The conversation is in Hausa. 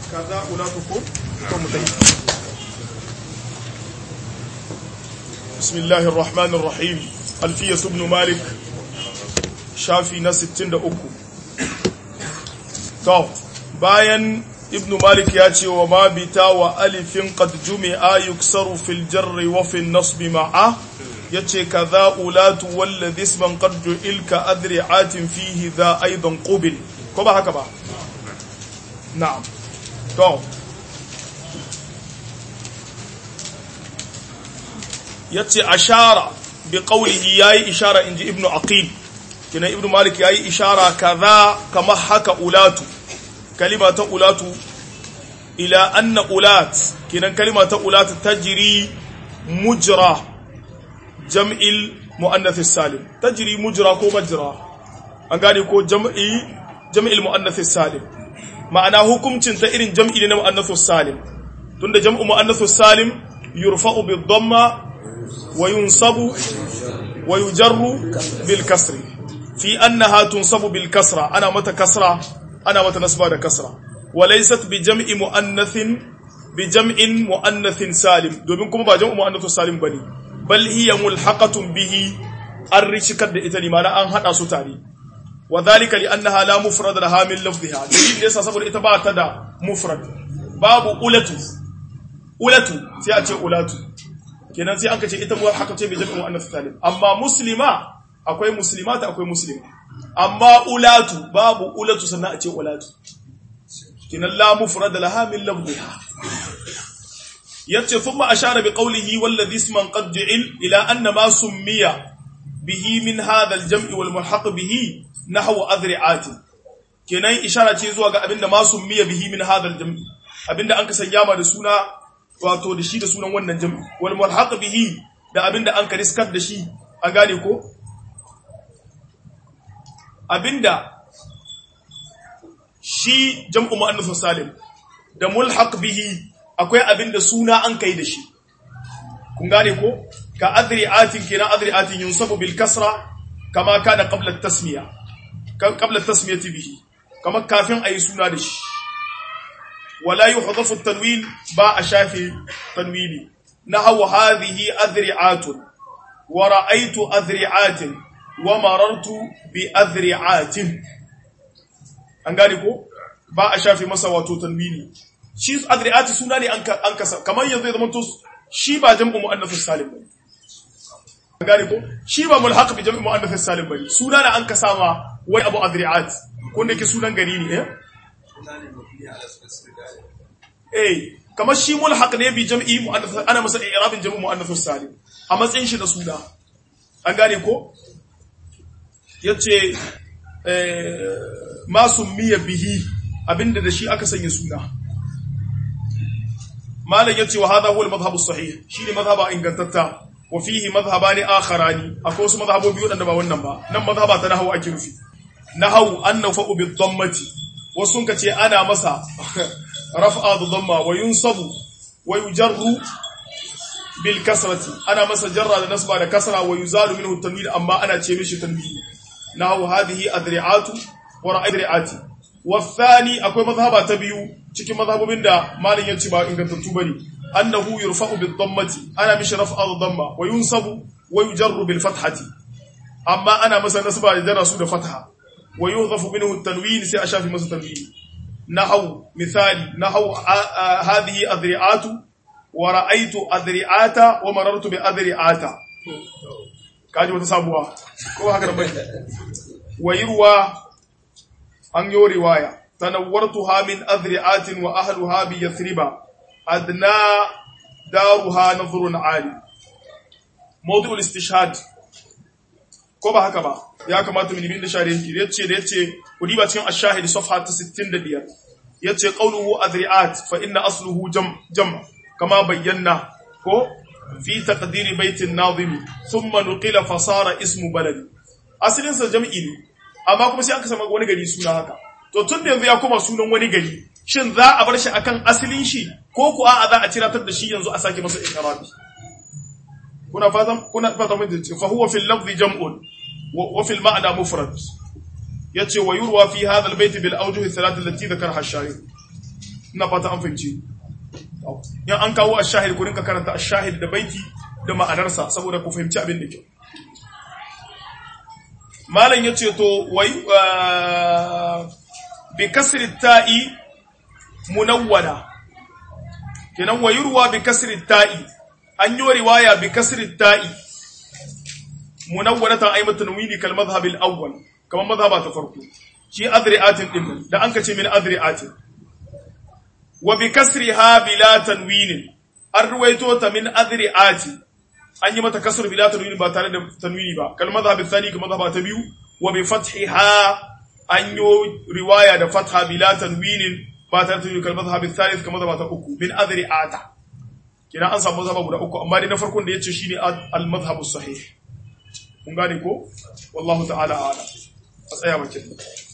kaza ulatukum to mutai bismillahir rahmanir rahim alfiyas ibn malik shafi na 63 to bayan ibn malik ya ce wa ma bita wa alifin qad jumi'a yuksaru fil jarri wa fil nasbi ma'a yace kaza ulatu walladhi isman qad ju'ilka adri'atin fihi dha aidan qubil ko ba haka ba na'am to yace ashara bi qawlihi yayi ishara inji ibnu aqil kina ibnu malik yayi ishara kaza kama haka ulatu kalima ta ulatu ila anna ulat kinan kalima ta ulat tajri mujra jam'il muannath salim tajri mujra ko majra an gane ko jam'i jam'il muannath salim ma'ana hukuncin ta irin jam'i ne na muannath salim tunda jam'u muannath salim yurfa'u bid dhamma wa yunsabu wa yujarru bil kasri fi annaha tunsabu bil kasra ana mata kasra ana mata nasba da kasra walaysat bi jam'i muannathin bi jam'in muannathin salim domin kuma ba jam'u muannathu salim bane bal hiya mulhaqatun bihi an rishikar da ita limana an hada su tare wa dhalika li annaha la mufrad laha min lafdhiha dalilin yasa saboda ita ba ta da mufrad babu ulatu ulatu sai a ce ulatu kenan sai an ka ce ita mulhaqa ce bi jam'i muannath salim amma muslima akwai muslimata akwai muslima amma ulatu babu ulatu sannan a ce ulatu kinan la mufrad laha min lafdhiha yace thumma ashara bi qawlihi walladhi isman qad ju'il ila anna ma summiya bihi min hadha al-jam'i wal mulhaq bihi nahwa adri'ati kenan ishara ce zuwa ga abinda ma summiya bihi min hadha al-jam'i abinda an ka sanya ma da suna wato da shi da sunan wannan jam'i wal mulhaq bihi da abinda an ka riskar da shi an gane ko abinda shi jam'u mu'annath salim da mulhaq bihi akwai abinda suna an kai da shi kun gane ko ka adri'atin kina adri'atin yunsabu bil kasra kama kana qabla at-tasmiya qabla at-tasmiyati bihi kama kafin ayi suna da shi wala yuhdhafu at-tanwin ba a shafi tanwini nahaw hadhihi adri'atun wa ra'aytu adri'atin wa marartu bi adri'atin an gane ko ba a shafe masa wato tanwini shi adri'ati suna ne an kasa kamar yanzu ya zama to shi ba jam'u muannathus salim bane an gane ko shi ba mulhaq bi jam'u muannathus salim bane suna ne an kasa ma wai abu adri'at ko ne ke sunan gari ne eh eh kamar shi mulhaq ne bi jam'i muannathus ana masa i'rabin jam'u muannathus salim a matsayin shi da suna an gane ko yace masu miya bihi abinda da shi aka sanya suna malam yace wa hadha huwa al-madhhab as-sahih shine madhhaba ingantatta wa fihi madhhabani akharani akwai wasu madhhabobi wadanda ba wannan ba nan madhhaba ta nahwu ake nufi nahwu annahu bi dhammati wasu ka ce ana masa raf'a da dhamma wa yunsabu wa yujarru bil kasrati ana masa jarra da nasba da kasra wa yuzalu minhu tanwin amma ana ce mishi tanwin nahu hadhihi adri'atu wa ra'adri'ati wathani akwai mazhaba ta biyu cikin mazhabobin da malin yace ba ingantattu bane annahu yurfa'u bid dhammati ana mishi raf'a dhamma wa yunsabu wa yujarru bil fathati amma ana masa nasba da jara su da fatha wa yuhdhafu minhu at-tanwin sai a shafi masa tanwin nahu misali nahu hadhihi adri'atu wa ra'aytu adri'ata wa marartu bi adri'ata kaji wata sabuwa ko haka da bai wayirwa an yi riwaya tanawwartuha min adri'atin wa ahluha bi yathriba adna daruha nadhrun ali mawdu'ul istishhad ko ba haka ba ya kamata mu nemi da share yake yace da yace kudi ba cikin ash-shahid safha ta 65 yace qawluhu adri'at fa inna asluhu jam jam kama bayyana ko fi taqdiri baitin nazim thumma nuqila fa sara ismu balad asalin sa jam'i ne amma kuma sai aka samu wani gari suna haka to tun da yanzu ya koma sunan wani gari shin za a bar shi akan asalin shi ko ku a za a ciratar da shi yanzu a sake masa ikrabi kuna fatan kuna fatan mun ce fa huwa fil lafzi jam'un wa fil ma'na mufrad yace wa yurwa fi hadha al bayt bil awjuh thalath allati dhakaraha ash-shari ina fata an fahimci in an kawo ash-shahid ku rinka karanta ash-shahid da baiti da ma'anarsa saboda ku fahimci abin da kyau malam yace to wai bi kasri ta'i munawwada kenan wayurwa bi kasri ta'i an yi riwaya bi kasri ta'i munawwaratan ay matanwini kal madhhab al awwal kamar madhhaba ta farko shi adri'atin din da an kace min adri'atin wa bi kasriha bila tanwin an ruwaito ta min adri'ati an yi mata kasr bila tanwin ba tare da tanwini ba kal madhhab al thani kamar madhhaba ta biyu wa bi fathiha an yi riwaya da fatha bila tanwin ba tare da tanwin kal madhhab al thalith kamar madhhaba ta uku min adri'ata kina an samu mazhaba guda uku amma dai na farkon da yace shine al madhhab sahih kun gane ko wallahu ta'ala a'lam a tsaya bakin